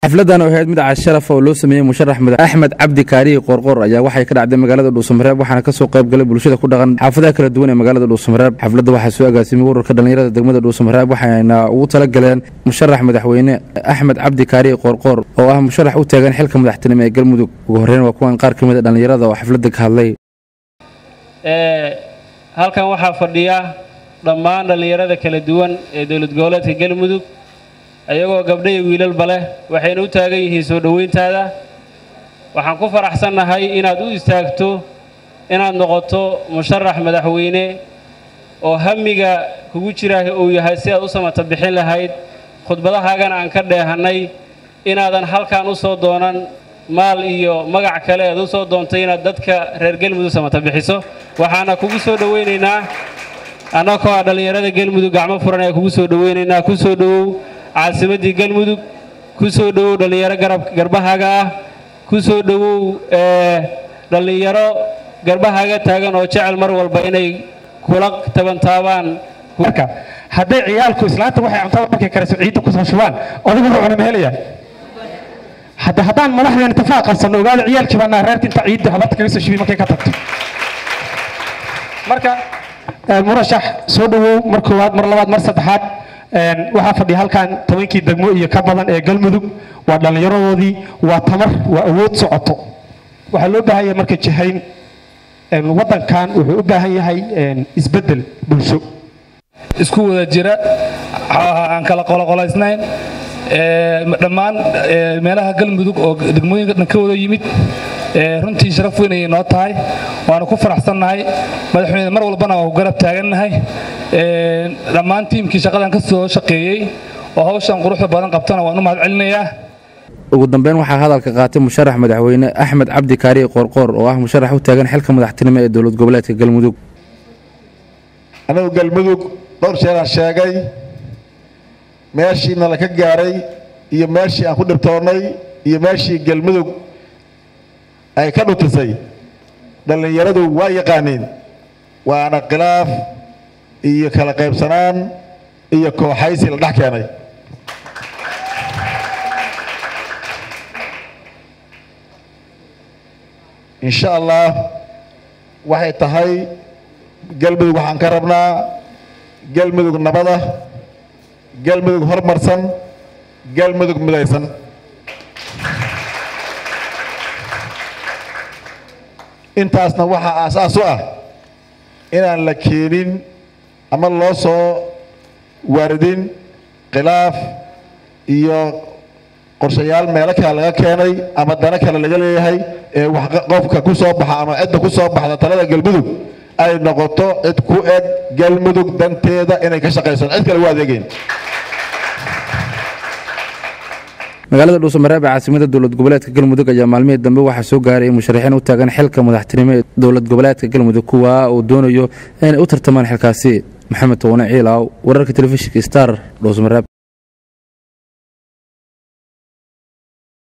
xafladan oo ahayd mid casharaf oo loo sameeyey musharax madax axmed cabdi kaariyi qoorqoor ayaa waxay ka dhacday magaalada dhuusamareeb waxaana kasoo qayb galay bulshada ku dhaqan xaafadaha kala duwan ee magaalada dhuusamareeb xafladda waxaa soo agaasimay ururka dhallinyarada degmada dhuusamareeb waxayna ugu tala galeen musharax madaxweyne axmed cabdi kaariyi qoorqoor oo ah musharax u taagan xilka madaxtinimo ee galmudug ugu horreyn waa kuwan qaar ka mid a dhallinyarada oo xafladda ka hadlay halkan waxaa fadhiya dhammaan dhallinyarada kala duwan ee dowlad goboleedka galmudug ayagoo gabdho iyo wiilalba leh waxayna u taagan yihiin soo dhoweyntaada waxaan ku faraxsannahay inaad u istaagto inaad noqoto musharax madaxweyne oo hamiga kugu jira uu yahay si aad u samata bixin lahayd khudbadahaagana aan ka dheehannay inaadan halkan u soo doonan maal iyo magac kale aad u soo doontay inaad dadka reer galmudug samata bixiso waxaana kugu soo dhowaynaynaa annagoo ah dhallinyarada galmudug gacmo furan ayaa kugu soo dhowaynaynaa ku soo dhowow caasimaddii galmudug ku soo dhowow dhallinyaro garbahaaga ah ku soo dhowow dhallinyaro garbahaaga taagan oo jecel mar walba inay kula tabantaabaan marka hadday ciyaalku islaanta waxay cuntada markay karayso ciidda kusoo shubaan adigu wuxuu cuna ma helayaa hadda haddaan madaxdeen itifaaq qabsanno ogaada ciyaalkii baa naa reerka inta ciidda habarta kaga soo shubi markay ka tagto marka murashax soo dhowow mar koowaad mar labaad mar saddexaad waxaa fadhiya halkan tobankii degmo iyo ka badan ee galmudug waa dhallinyaradoodii waa tamar waa awood socoto waxaa loo baahan yahay marka jihayn waddankan wuxuu u baahan yahay isbeddel bulsho isku wada jira aan kala qoloqolaysnayn dhammaan meelaha galmudug oo degmooyinka dhan ka wada yimid runtii sharaf weyn ayay noo tahay waanu ku faraxsannahay madaxweyne mar walbana waa ku garab taagannahay dhammaan tiimkii shaqadan ka soo shaqeeyey oo hawshan quruxda badan qabtana waan u mahad celinayaa ugu dambeyn waxaa hadalka qaatay musharax madaxweyne axmed cabdi kaariyi qoorqoor oo ah musharax u taagan xilka madaxtinimo ee dowlad goboleedka galmudug anagu galmudug dhowr jeeraan sheegay meeshii nala ka gaaray iyo meeshii aan ku dhibtoonnay iyo meeshii galmudug ay ka dhutisay dhallinyaradu waa yaqaaniin waana khilaaf iyo kala qaybsanaan iyo kooxaysi la dhex keenay insha allah waxay tahay galmudug waxaan ka rabnaa galmudug nabada galmudug hormarsan galmudug midaysan intaasna waxaa aasaas u ah inaan la keenin ama loo soo waaridin khilaaf iyo qorshayaal meelo kale laga keenay ama dano kale laga leeyahay ee qofka ku soo baxa ama cidda ku soo baxda talada galmudug ay noqoto cid ku eg galmudug danteeda inay ka shaqayso cid kale u adeegeyn magaalada dhuusamareeb ee caasimada dowlad goboleedka galmudug ayaa maalmihii dambe waxaa soo gaaray musharaxiin u taagan xilka madaxtinimo ee dowlad goboleedka galmudug kuwa uu doonayo inay u tartamaan xilkaasi maxamed towane ciilaaw wararka telefishinka star dhuusamareeb